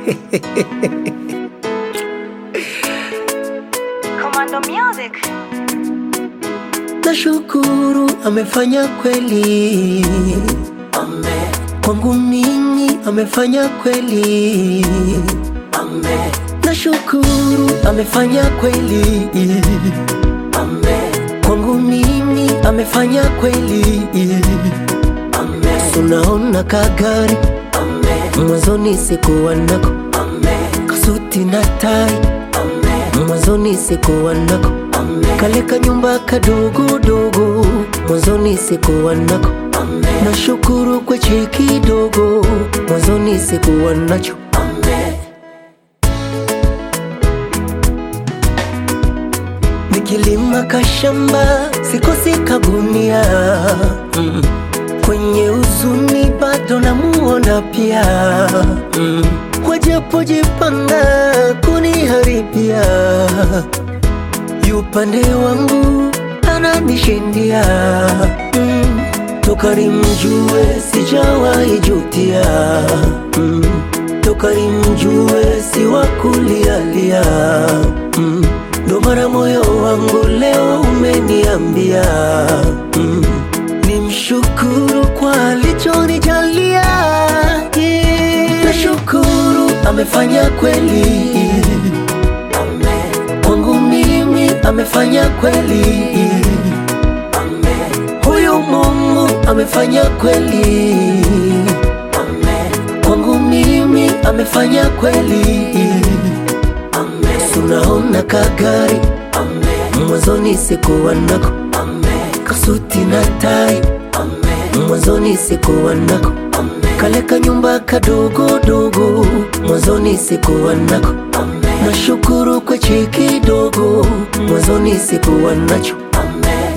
Commando Music. Nashukuru amefanya kweli, Amen, kwangu mimi amefanya kweli. amen, Nashukuru amefanya kweli, amen, kwangu mimi amefanya kweli. amen, Unaona kagari amen, mwanzoni sikuwa nako, amen, kasuti na tai amen, mwanzoni sikuwa nako, amen, kale kanyumba kadogodogo mwanzoni sikuwa nako. amen, Nashukuru kwa cheki dogo mwanzoni sikuwa nacho. amen, Nikilima kashamba sikosi kagunia mm. Kwenye uzuni bado namuona pia mm. Wajapojipanga kuniharibia yupande wangu ananishindia mm. Toka nimjue sijawahi jutia mm. Toka nimjue si wa kulialia mm. Ndo mara moyo wangu leo umeniambia mm. Nimshukuru kwa alichonijalia yeah. Nashukuru amefanya kweli amen, kwangu mimi amefanya kweli amen, huyu Mungu amefanya kweli amen, kwangu mimi amefanya kweli. amen, Tunaona kagari amen, mwanzoni sikuwa nako, amen, kasuti na tai amen, mwanzoni sikuwa nako, amen, kale kanyumba kadogodogo mwanzoni sikuwa nako. amen, Nashukuru kwa cheki dogo mwanzoni sikuwa nacho. amen.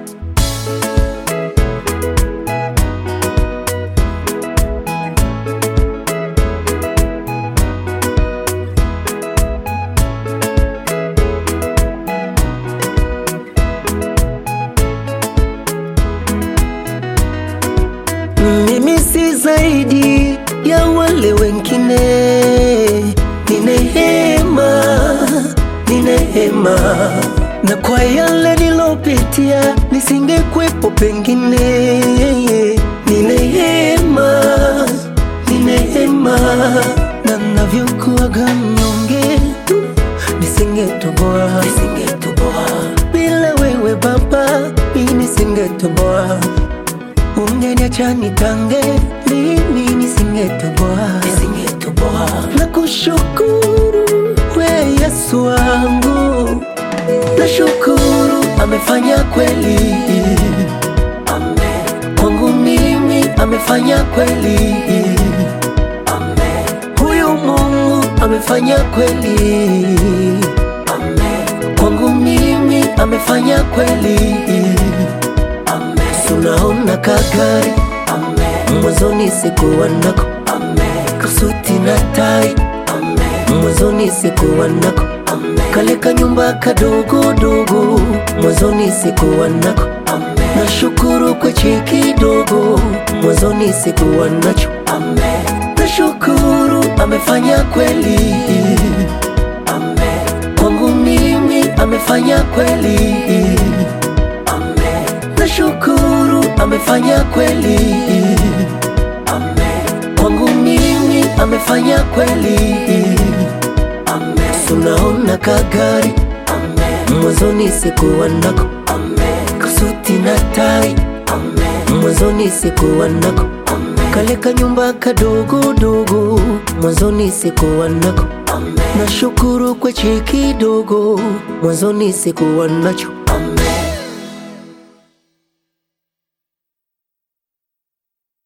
Mimi si zaidi ya wale wengine, ni neema, ni neema, na kwa yale nilopitia nisingekwepo pengine, ni neema, ni neema, na navyokuwaga mnyonge nisingetoboa, nisingetoboa bila wewe Baba, mimi nisingetoboa Ungeniacha nitange, mimi nisingetoboa, nisingetoboa. Na kushukuru we Yesu wangu, nashukuru amefanya kweli Amen, kwangu mimi, amefanya kweli amen, huyu Mungu amefanya kweli amen, kwangu mimi, amefanya kweli. amen, Tunaona kagari amen, mwanzoni sikuwa nako, amen, kasuti na tai amen, mwanzoni sikuwa nako, amen, kale kanyumba kadogodogo mwanzoni sikuwa nako. amen, Nashukuru kwa cheki dogo mwanzoni sikuwa nacho. amen, Nashukuru amefanya kweli amen, kwangu mimi, amefanya kweli. amen, Nashukuru amefanya kweli amen, kwangu mimi, amefanya kweli. amen, Tunaona kagari amen, mwanzoni sikuwa nako, amen, kasuti na tai amen, mwanzoni sikuwa nako, amen, kale kanyumba kadogodogo mwanzoni sikuwa nako. amen. Nashukuru kwa cheki dogo mwanzoni sikuwa nacho.